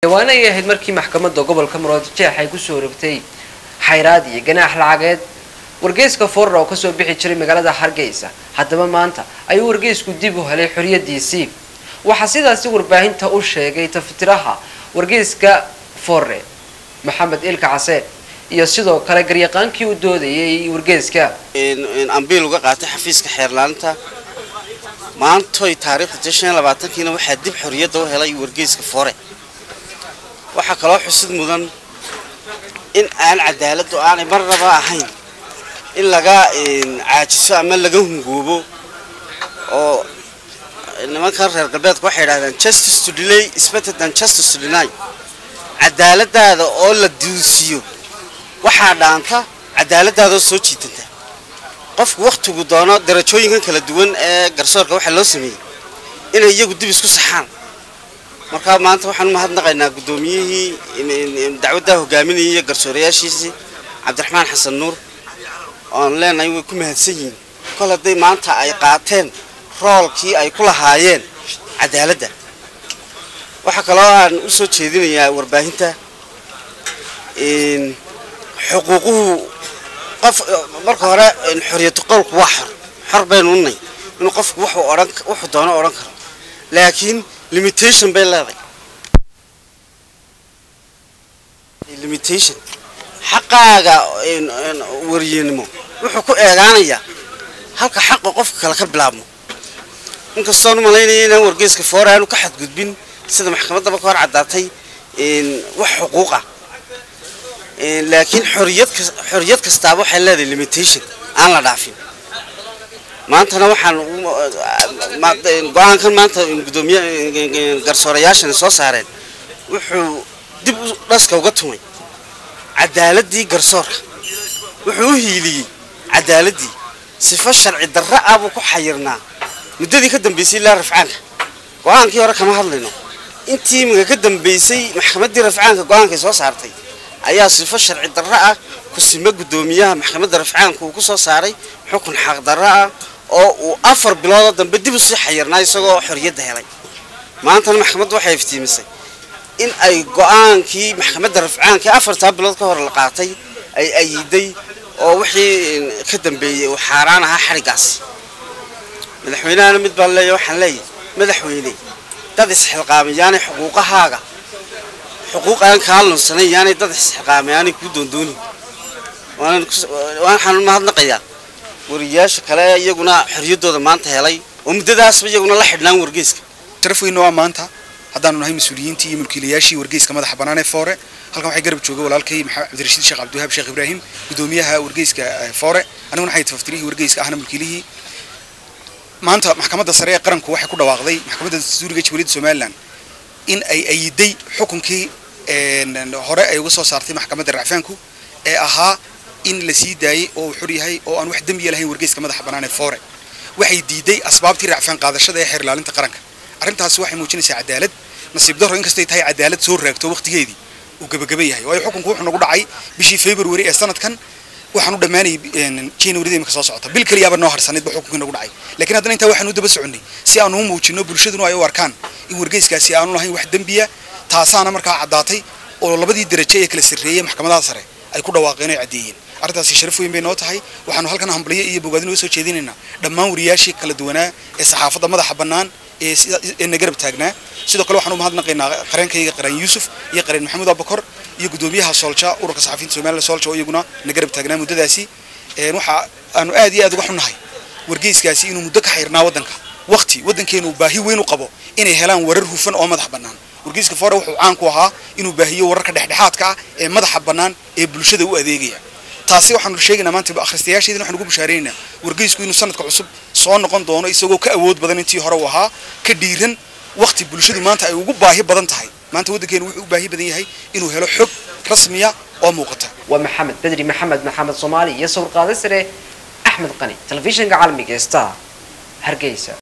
dhawaana ay ahayd markii maxkamadda gobolka maroodijeex ay kusoo rogtay xayraad iyo ganaax lacageed wargeyska foorra oo kasoo bixi jiray magaalada hargeysa haddaba maanta ayuu wargeysku dib u helay xoriyadiisii waxaa sidaasi warbaahinta u sheegay tafitiraha wargeyska forre maxamed ilka caseen iyo sidoo kale garyaqaankii u doodayay wargeyska ambiil uga qaatay xafiiska xeerlaaninta maantoy taariikhda shan labaatankiina waxaa dib xorriyadda u helay wargeyska fore waxaa kaloo xusid mudan in aan cadaaladdu aanay marnaba ahayn in laga caajiso ama laga hungoobo oo nimankan reer galbeedka waxay idhahdeen justice to delay is better than justice to deny cadaaladaada oo la duusiyo waxaa dhaanta cadaaladaadaoo soo jiitanta qofku wakhtigu doono darajooyinkan kala duwan ee garsoorka waxaa loo sameeyey inay iyagu dib isku saxaan markaa maanta waxaan umahadnaqaynaa guddoomiyihii dacwaddaa hogaaminayay iyo garsoorayaashiisii cabdiraxmaan xasan nuur oan leenahay way ku mahadsan yihiin kol hadday maanta ay qaateen roolkii ay ku lahaayeen cadaaladda waxaa kaloo aan u soo jeedinayaa warbaahinta xuquuquhu qof marka hore xoriyatu qowlku waa xor xor baynu unay inuu qofku wuxuu odhan wuxuu doono odhan karo laakiin limitation bay leedahay limitation xaqaaga wariyenimo wuxuu ku eegaanayaa halka xaqa qofka kale ka bilaabmo inkastoon umalaynaya inaan wargeyska foore aanu ka xadgudbin sida maxkamaddaba ka hor caddaatay wax xuquuqa laakiin xoriyad xoriyad kastaaba waxay leedahay limitation aan la dhaafin maantana waxaan go-aankan maanta gudoomiye garsoorayaashani soo saareen wuxuu dib u dhaska uga tumay cadaaladii garsoorka wuxuu u hiiliyey cadaaladii sifo sharci darra ah buu ku xayirnaa muddadii ka dambaysay ilaa rafcaanka go-aankii hore kama hadlayno intii imika ka dambaysay maxkamaddii rafcaanka go-aankay soo saartay ayaa sifo sharci darro ah kusimo guddoomiyaha maxkamadda rafcaanka uu ku soo saaray xukun xaq darro ah oo uu afar biloodoo dambe dib usii xayirnaa isagoo xorriyadda helay maantana maxkamaddu waxay iftiimisay in ay go-aankii maxkamadda rafcaanka afartaa bilood ka hor la qaatay ay ayiday oo wixii ka dambeeyey uu xaaraan ahaa xadhiggaasi madaxweynahana mid baan leeya waxaan leeyahay madaxweyne dad isxilqaamayaanay xuquuqahaaga xuquuq aan kaa lunsanay yaanay dad isxilqaamay aanay kuu doondoonin waxaan mahadnaqayaa wariyaasha kale iyaguna xorriyaddooda maanta helay oo muddadaasba iyaguna la xidhnaan wargeyska sharaf weyna waa maanta haddaanu nahay mas-uuliyiintii iyo mulkiilayaashii wargeyska madaxa bannaan ee foore halkan waxay garab jooga walaalkay maxamed cabdirashiid sheekh cabdiwahaab sheekh ibraahim guddoomiyaha wargeyska foore aniguna waxay tafaftirihii wargeyska ahna mulkiilihii maanta maxkamadda sare ee qaranku waxay ku dhawaaqday maxkamadda dastuuriga jabaliyadda somalilan in ay ayiday xukunkii hore ay uga soo saartay maxkamadda racfaanku ee ahaa in la sii daayey oo uu xor yahay oo aan wax dembiya lahayn wargeyska madaxa bannaan ee foore waxay diiday asbaabtii racfaan qaadashada ee xeer ilaalinta qaranka arrintaasi waxay muujinaysaa cadaalad nasiib darro inkastay tahay cadaalad soo raagto waqtigeedii uu gebagaba yahay waayo xukunku wuxuu nagu dhacay bishii february ee sanadkan waxaan u dhammaanayay january imika soo socota bil keliyaaba noo harsaneed ba xukunkii nagu dhacay laakiin haddana intaa waxaan u daba soconnay si aanu u muujino bulshaduna ay u arkaan in wargeyskaasi aanu lahayn wax dembiya taasaana markaa caddaatay oo labadii daraje ee kala sarreeyey maxkamadaha sare ay ku dhawaaqeen ay caddeeyeen arrintaasi sharaf weyn bay noo tahay waxaanu halkan hambalyo iyo bogaadin uga soo jeedinaynaa dhammaan wariyaashii kala duwanaa ee saxaafadda madaxa bannaan ee na garab taagnaa sidoo kale waxaan u mahadnaqaynaa qareenkayga qareen yuusuf iyo qareen maxamuud abakor iyo guddoomiyaha soolja ururka saxafiyiinta somaliland soolja oo iyaguna na garab taagnaa muddadaasi waxa aanu aad iyo aad uga xunnahay wargeyskaasi inuu muddo ka xayrnaa waddanka waqti waddankeenu baahi weyn u qabo inay helaan warar hufan oo madax bannaan wargeyska foore wuxuu caan ku ahaa inuu baahiyo wararka dhexdhexaadka ah ee madaxa bannaan ee bulshada u adeegaya taasi waxaanu sheegaynaa maanta akhristayaasheedina waxaan ugu bushaaraynaynaa wargeysku inuu sanadka cusub soo noqon doono isagoo ka awood badan intii hore uu ahaa ka dhiiran waqti bulshadu maanta ay ugu baahi badan tahay maanta waddankeenu wuxuu u baahi badan yahay inuu helo xog rasmiya oo muuqata waa maxamed bedri maxamed maxamed soomaali iyo sawir qaade sare axmed qani telefishinka caalamiga star hargeysa